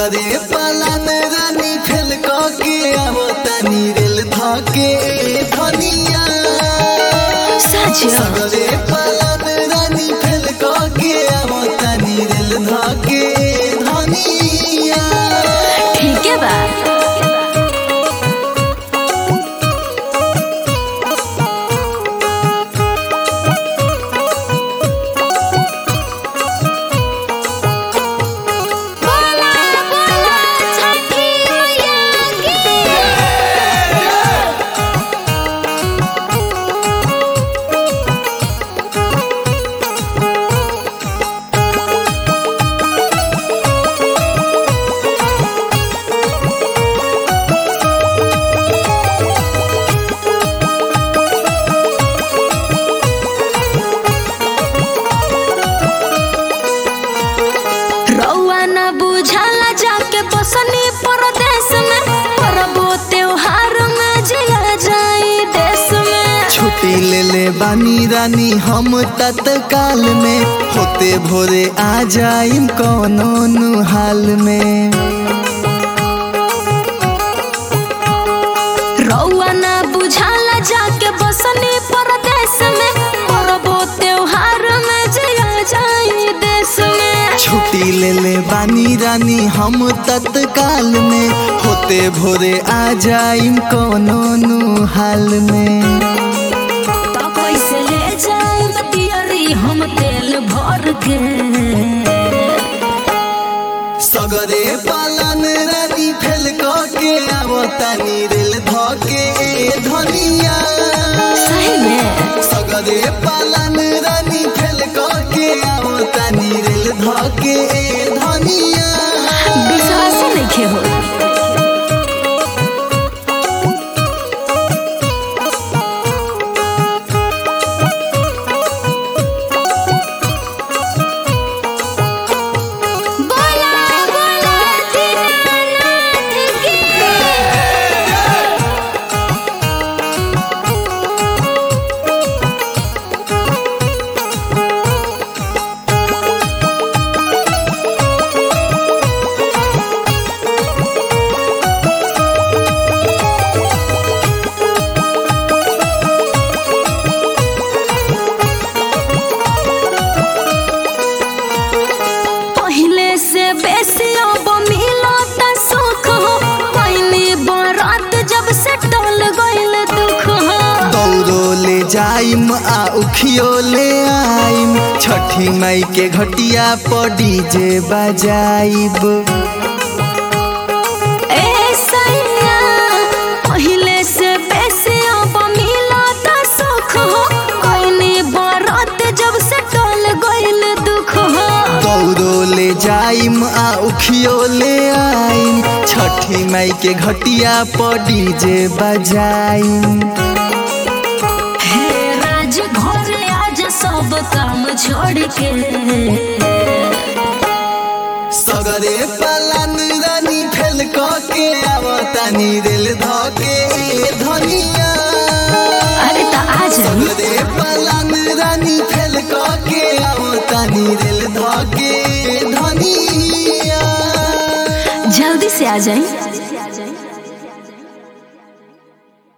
सगरे पालन रानी फेल के आवो तनी रेल धके धनिया सच सगरे पालन रानी फेल के आवो तनी रेल धके धनिया ठीक है बा बोला बोला छठी मैया की रउआ न बुझाला जाके बसनी परदेश में परबो त्योहार में जिया जाई देश में छुट्टी ले ले बानी रानी हम तत्काल में होते भोरे आ जाइम कौनो नु हाल में रउआ न बुझाला जाके बसनी परदेश में परबो त्योहार में जिया जाई देश में छुट्टी ले ले बानी रानी हम तत्काल में होते भोरे आ जाइम कौनो नु हाल में तो कैसे ले जाई बतियरी हम तेल भर के सगरे पालन रानी फेल के आवो तनी रेल धके धनिया सही में सगरे पालन रानी फेल के आवो तनी रेल धके धनिया विश्वास नहीं हो बोला बोला दीनानाथ की पहले से बेसी अब मिलत सुख हो पहली बरात जब से टल गइल दुख हो दौड़ो ले जाइम आ उखियो ले आइम छठी मई के घटिया पर डीजे बजाइब ए सैया पहले से बेसी अब मिलत सुख हो पहली बरात जब से टल गइल दुख हो दौड़ो ले जाइम आ उखियो ले आइम छठी मई के घटिया पर डीजे बजाइम हे राज घर आज सब काम छोड़ के सगरे पालन रानी फेल के आवतानी रेल धके धनिया अरे तो आ जाई सगरे पालन रानी फेल के आवतानी रेल धके धनिया जल्दी से आ जाई